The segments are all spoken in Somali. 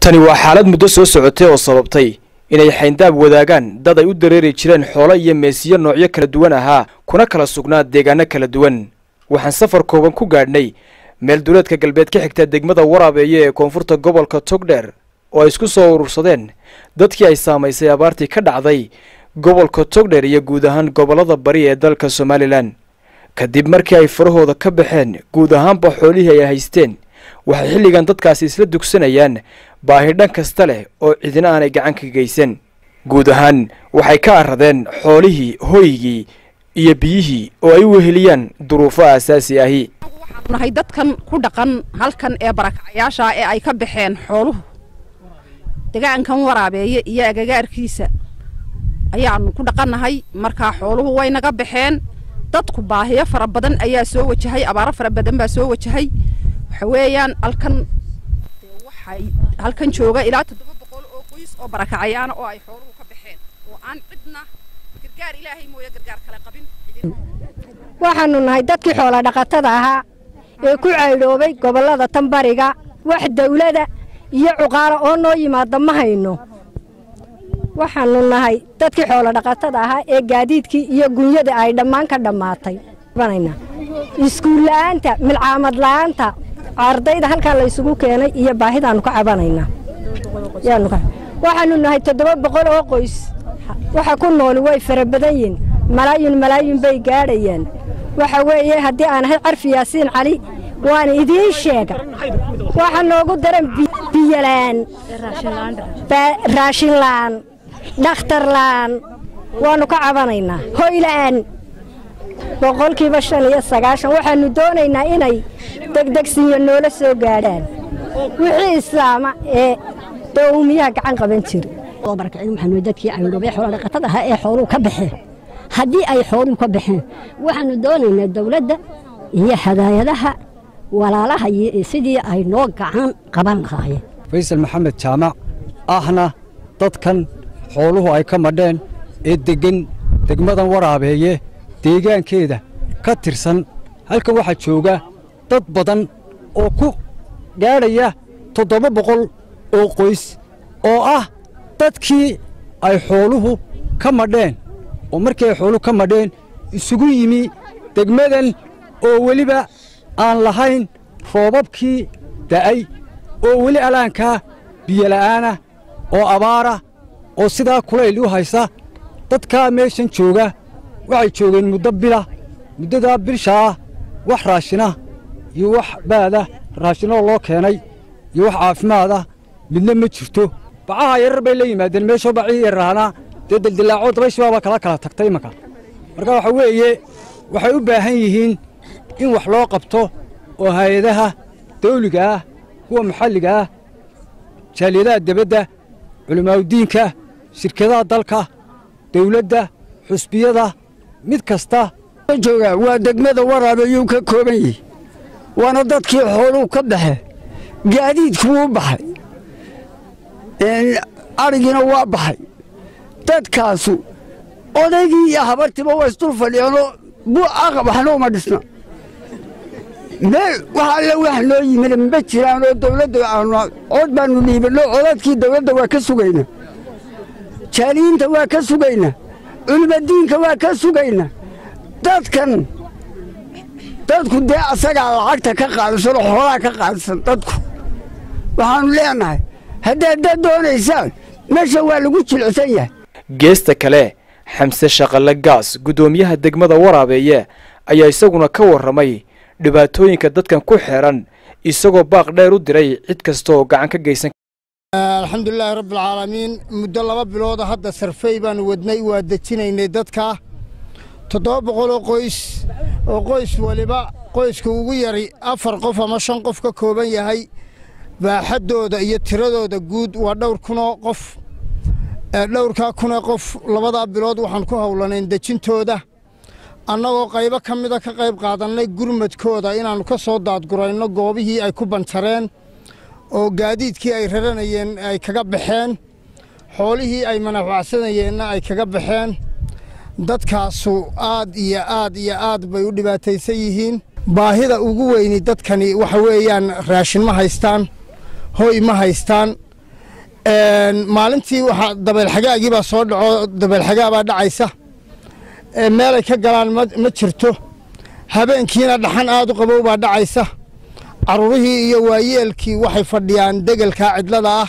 tani waa xaalad muddo soo socotay oo sababtay inay xayndaab wadaagaan dad ay u dareeri jireen xoolo iyo meesiyo noocyo kala duwan ahaa kuna kala sugnaa deegaano kala duwan waxaan safar kooban ku gaadhnay meel duleedka galbeed ka xigta degmada waraabeeye ee koonfurta gobolka togdheer oo ay isku soo urursadeen dadkii ay saamaysay abaartii ka dhacday gobolka togdheer iyo guud ahaan gobollada bari ee dalka somalilan kadib markii ay farahooda ka baxeen guud ahaanba xoolihii ay haysteen waxay xilligan dadkaasi isla dugsanayaan baahi dhan kasta leh oo cidina aanay gacan ka geysan guud ahaan waxay ka arradeen xoolihii hoygii iyo biyihii oo ay u weheliyaan duruufo aasaasi ahi nahay dadkan ku dhaqan halkan ee barakacayaasha ee ay ka baxeen xooluhu degaankan waraabeeye iyo agagaarkiisa ayaanu ku dhaqannahay markaa xooluhu way naga baxeen dadku baahiyo fara badan ayaa soo wajahay abaaro fara badan baa soo wajahay waxa weeyaan halkan waxay halkan jooga ilaa toddoba boqol oo qoys oo barakacayaana oo ay xooluhu ka baxeen oo aan cidna gargaar ilaahay mooye gargaar kale qabin waxaanu nahay dadkii xoola dhaqatada ahaa ee ku caydhoobay gobollada tanbariga wax dawlada iyo cuqaalo oo noo yimaada ma hayno waxaanu nahay dadkii xoola dhaqatada ahaa ee gaadiidkii iyo gunyada ay dhammaan ka dhammaatay iskuul la'aanta milcaamad la'aanta ardayda halkaa laysugu keenay iyo baahidaannu ka cabanaynaa waxaanu nahay toddoba boqol oo qoys waxa ku nooli way fara badan yihin malaayin malaayin bay gaadhayaan waxa weeye haddii aan ahay carfi yaasiin cali waan idiin sheega waxa noogu daran biyolaan raashinla'aan dhakhtarla'aan waannu ka cabanaynaa hoyla'aan boqolkiiba shan iyo sagaashan waxaannu doonaynaa inay degdegsiyo noola soo gaadhaan wixii islaama ee dowmiyaha gacan qaban jira waxaanu dadkii caydhoobay xoola dhaqatada ahaa ee xooluhu ka baxeen haddii ay xooluhu ka baxeen waxaannu doonaynaa dawladda iyo hadaayadaha walaalaha sidii ay noo gacan qaban lahaayeen faysal maxamed jaamac ahna dadkan xooluhu ay ka madheen ee deggan degmadan waraabeeye deegaankeeda ka tirsan halkan waxaa jooga dad badan oo ku gaadhaya toddoba boqol oo qoys oo ah dadkii ay xooluhu ka madheen oo markii ay xooluhu ka madheen isugu yimi degmadan oo weliba aan lahayn roobabkii da'ay oo weli alaankaa biyola'aanah oo abaara oo sidaa kulayl u haysa dadkaa meeshan jooga waxay joogeen muddo bila muddadaa bilshaah wax raashina iyo wax baada raashinoo loo keenay iyo wax caafimaada midna ma jirto bacaha yarar bay la yimaadeen meeshoo bacii yarraanaa dee daldillaaco dabayshibaabaa kala kala tagtay imanka marka waxa weeye waxay u baahan yihiin in wax loo qabto oo hay-adaha dawliga ah kuwa maxalliga ah jaaliyadaha debadda culimaauddiinka shirkadaha dalka dawladda xusbiyada mid kasta jooga waa degmada waraabeeyuu ka kooban yihi waana dadkii xooluu ka baxe gaadiidku wuu baxay adhigiina waa baxay dadkaasu odaygii iyo habartiiba waa isdul fadhiyeenoo waxna uma dhisna meel wax alle wax noo yimid ma jiraanoo dawladda aanu cod baannu dhiibanno codadkii dawladda waa ka sugayna jaaliyiinta waa ka sugayna culimadiinka waa ka sugayna dadkan dadku dee asagaa lacagta ka qaadisan oo xoolaha ka qaadisan dadku waxaannu leenahay haddaad dad doonaysaan meesha waa lagu jilcsan yahay geesta kale xamse shaqalle gaas guddoomiyaha degmada waraabeeye ayaa isaguna ka warramay dhibaatooyinka dadkan ku xeeran isagoo baaq dheer u diray cid kasta oo gacan ka geysan alxamdulilaahi rabbialcaalamiin muddo laba bilooda hadda sarfey baannu wadnay waa dejinaynay dadka toddoba boqoloo qoys oo qoys waliba qoyska ugu yari afar qof ama shan qof ka kooban yahay baaxaddooda iyo tiradooda guud waa dhowr kunoo qof dhowrkaa kunoo qof labadaa bilood waxaan ku howlanayn dejintooda annagoo qaybo ka mida ka qayb qaadannay gurmadkooda inaannu ka soo daadgurayno goobihii ay ku banjareen oo gaadiidkii ay raranayeen ay kaga baxeen xoolihii ay manafacsanayeenna ay kaga baxeen dadkaasu aad iyo aad iyo aad bay u dhibaataysan yihiin baahida ugu weyni dadkani waxa weeyaan raashin ma haystaan hoy ma haystaan maalintii waxaa dabeelxagaagii baa soo dhaco dabeelxagaa baa dhacaysa meelay ka galaan ma jirto habeenkiina dhaxan aad u qabow baa dhacaysa caruurihii iyo waayeelkii waxay fadhiyaan degelkaa cidlada ah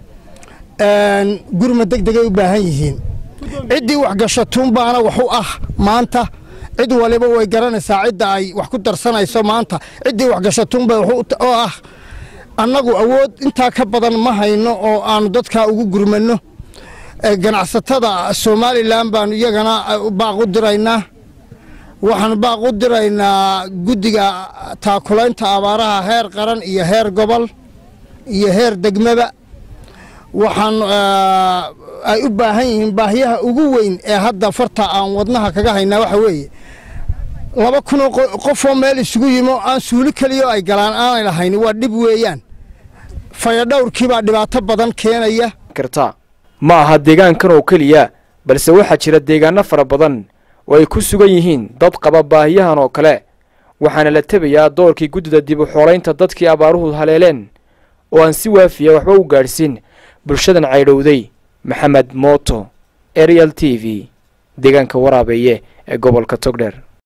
gurma deg degay u baahan yihiin ciddii waxgashatuunbaana wax u ah maanta cid waliba way garanaysaa cidda ay wax ku darsanayso maanta ciddii waxgashatuunba oo ah annagu awood intaa ka badan ma hayno oo aanu dadkaa ugu gurmanno ganacsatada somalilan baanu iyagana baaq u diraynaa waxaanu baaq u diraynaa guddiga taakulaynta abaaraha heer qaran iyo heer gobol iyo heer degmaba waxaan ay u baahan yihiin baahiyaha ugu weyn ee hadda farta aan wadnaha kaga haynaa waxa weeye laba kunoo qofoo meel isugu yimo aan suuli keliyo ay galaan aanay lahayn waa dhib weeyaan fayadhowrkiibaa dhibaato badan keenaya karta ma aha deegaankan oo keliya balse waxaa jira deegaano fara badan oo ay ku sugan yihiin dad qaba baahiyahan oo kale waxaana la tebayaa doorkii guddida dib u xoolaynta dadkii abaaruhu haleeleen oo aan si waafiya waxba u gaadhsiin bulshadan caydhowday maxamed mooto ariel t v deegaanka waraabeeye ee gobolka togdheer